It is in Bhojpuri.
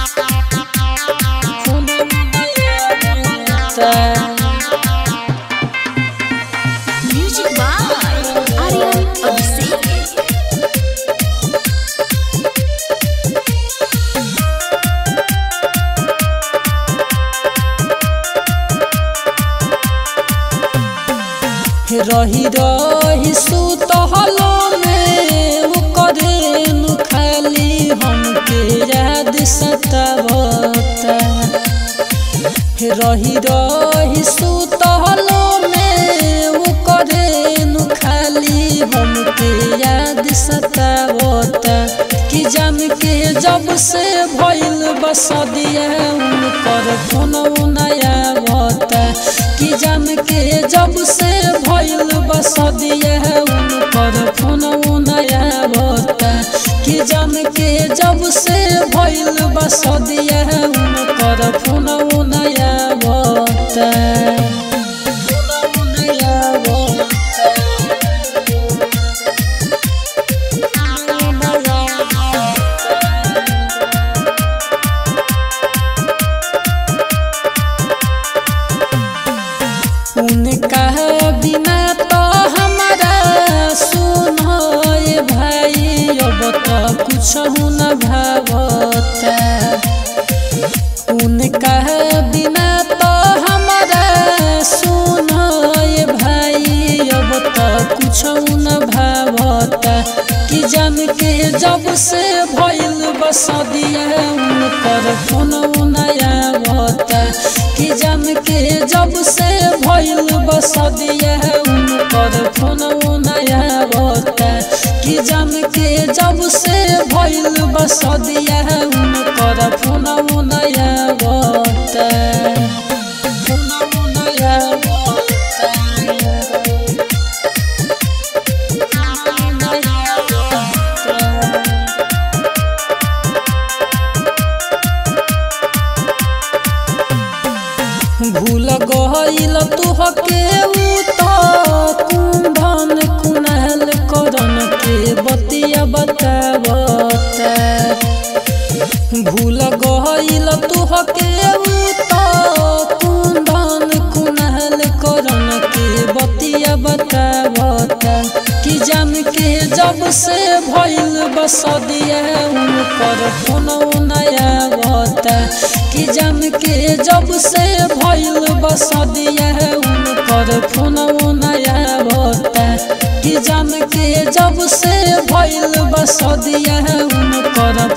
Music by Aryan Abhishek. रही रही सुतहलो में ओकरे नु खाली हमके याद सतावता रही रही सुतहलो में ओकरे नु खाली हमके याद सतावता कि जम के जब से भइल बसदिया उनकर फोन नया बता कि जम के जब से भइल बसदिया उनकर फोन नया बता कि जम के जब से भइल बसदिया उनकर फोन नया बता नया उनका बिना तो हमारा सुनो भाई अब तो कुछ न भावता उनका बिना तो हमारा सुनो भाई अब तो कुछ न भावता कि जम के जब से भइल बसदिया उनकर फोन नया बता कि जम के जब से भइल बसदिया उनकर फोन नया बता कि जम के जब से भइल बसदिया उनकर फोन नया बता फोन नया भूल गईल तुहके उ तो कुंभन कुनाल करन के बतिया बतावता भूल गईल तुहके उ तो कुंभन कुनाल करन के बतिया बतावता कि जम के जब से भइल बसदिया उनकर फोन नया बता कि जम के जब से भइल बसदिया उनकर फोन नया बता कि जम के जब से भइल बसदिया उनकर